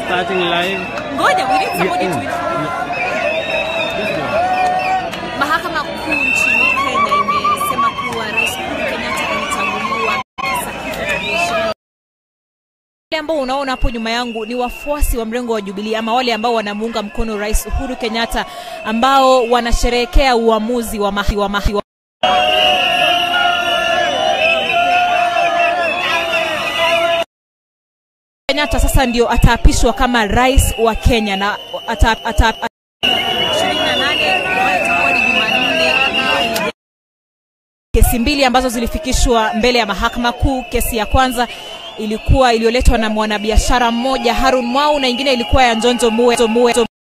starting live. Ngoja, we need somebody Yeah, to mm. inform. This one. Mahakama Kuu nchini Kenya imesema kuwa Rais Uhuru Kenyatta alichaguliwa wale ambao unaona hapo nyuma yangu ni wafuasi wa mrengo wa Jubilee ama wale ambao wanamuunga mkono Rais Uhuru Kenyatta ambao wanasherehekea uamuzi wa mahi, wa mahi, wa Kenyatta sasa ndio ataapishwa kama rais wa Kenya na ata, ata, ata, 28 ambayo itakuwa ni Jumanne kesi mbili ambazo zilifikishwa mbele ya mahakama kuu. Kesi ya kwanza ilikuwa iliyoletwa na mwanabiashara mmoja Harun Mwau na ingine ilikuwa ya Njonjo Mue. Mue.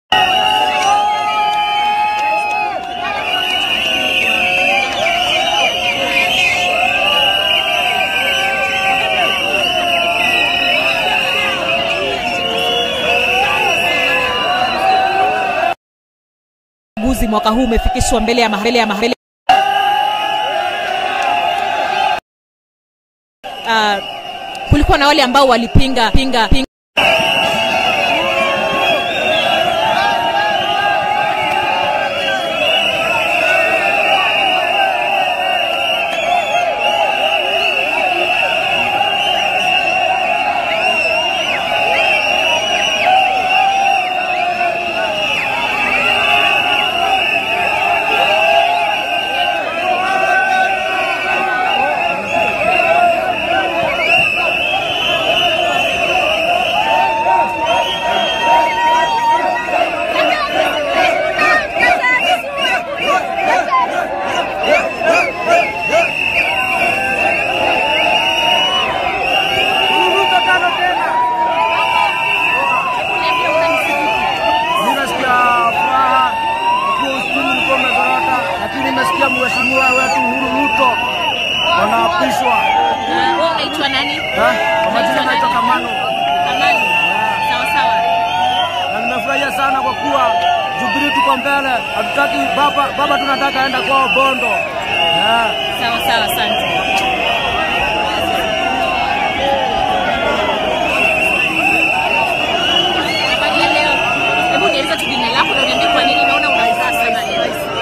uchaguzi mwaka huu umefikishwa mbele ya mbele ya mbele uh, kulikuwa na wale ambao walipinga pinga, pinga. Nimesikia furaha kuwa uchumi ulikuwa umezorota, lakini nimesikia mheshimiwa wetu Uhuru Ruto wanaapishwa. Uh, wewe unaitwa nani? Eh, Kwa majina naitwa Kamano, Amani. Sawa sawa. na nimefurahia sana kwa kuwa Jubilee tuko mbele, hatutaki baba, baba tunataka aenda kwao Bondo. Eh. Sawa sawa, asante. Habari ya leo. Hebu nieleza tu jina lako na uniambie kwa nini unaona una furaha sana leo.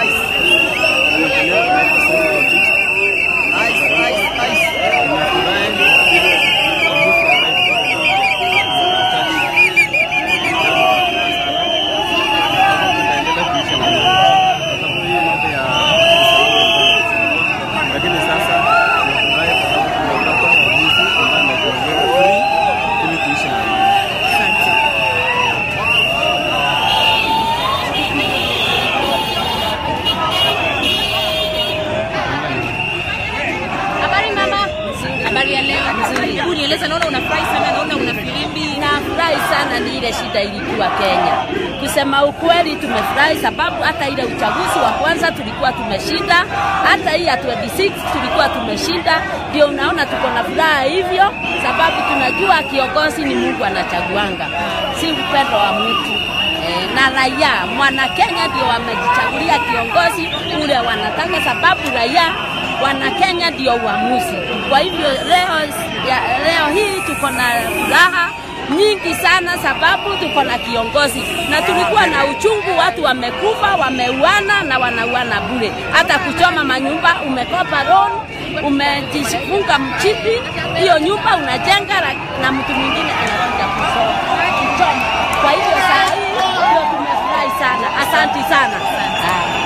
Lakini sasa tunafurahi kwa sababu tumepata uamuzi ambao umetuongeza free ili tuishi na amani. Habari mama. Habari ya leo. Hebu nieleza, naona unafurahi sana, naona una filimbi. Nafurahi sana ni ile shida ilikuwa Kenya. Kusema ukweli, tumefurahi sababu hata ile uchaguzi wa kwanza tulikuwa tumeshinda, hata hii ya 26 tulikuwa tumeshinda. Ndio unaona tuko na furaha hivyo, sababu tunajua kiongozi ni Mungu anachaguanga, si upendo wa mtu e, na raia mwana Kenya ndio wamejichagulia kiongozi ule wanataka, sababu raia wana Kenya ndio uamuzi. Kwa hivyo leo, ya, leo hii tuko na furaha nyingi sana sababu tuko na kiongozi, na tulikuwa na uchungu, watu wamekufa, wameuana na wanauana bure. Hata kuchoma manyumba, umekopa loan, umejifunga mchipi, hiyo nyumba unajenga na- na mtu mwingine anakuja kuso- kuchoma. Kwa hivyo saa hii ndio tumefurahi sana, asanti sana. Ah.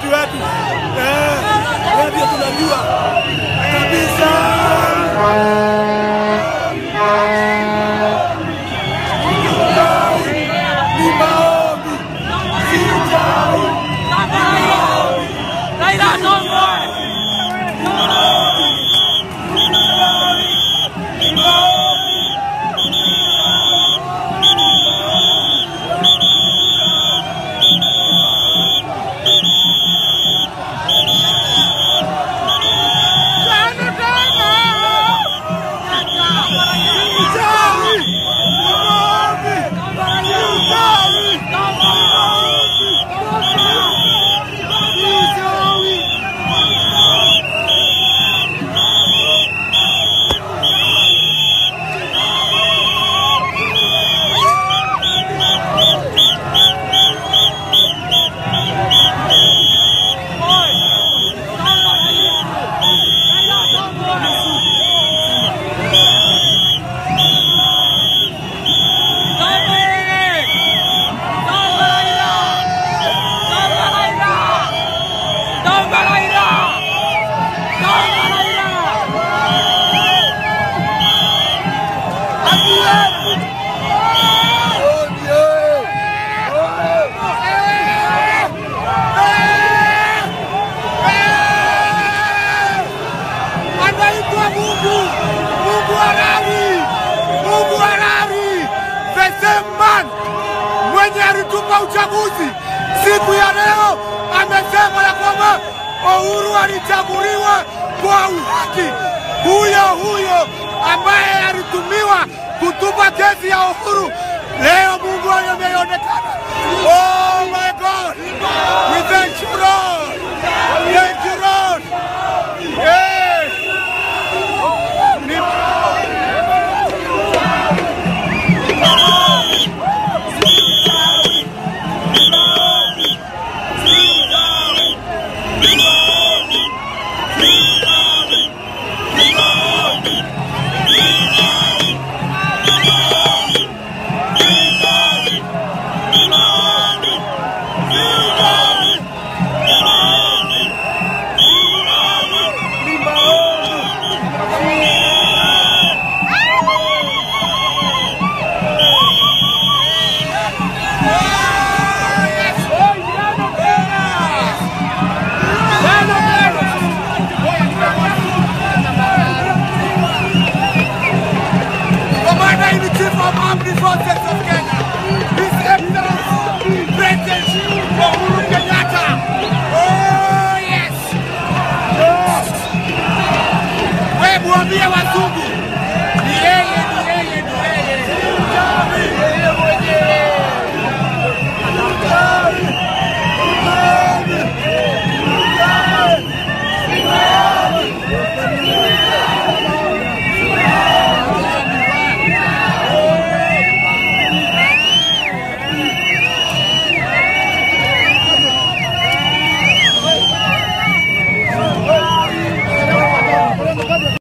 president wetu eh, yeye ndio tunajua kabisa. Ni maombi, sijai anaitwa Mungu, Mungu halali, Mungu halali, the same man mwenye alitupa uchaguzi siku ya leo amesema ya kwamba Uhuru alichaguliwa kwa uhaki. Huyo huyo ambaye alitumiwa kutupa kesi ya Uhuru leo Mungu ameonekana. Oh my God, we thank you Lord.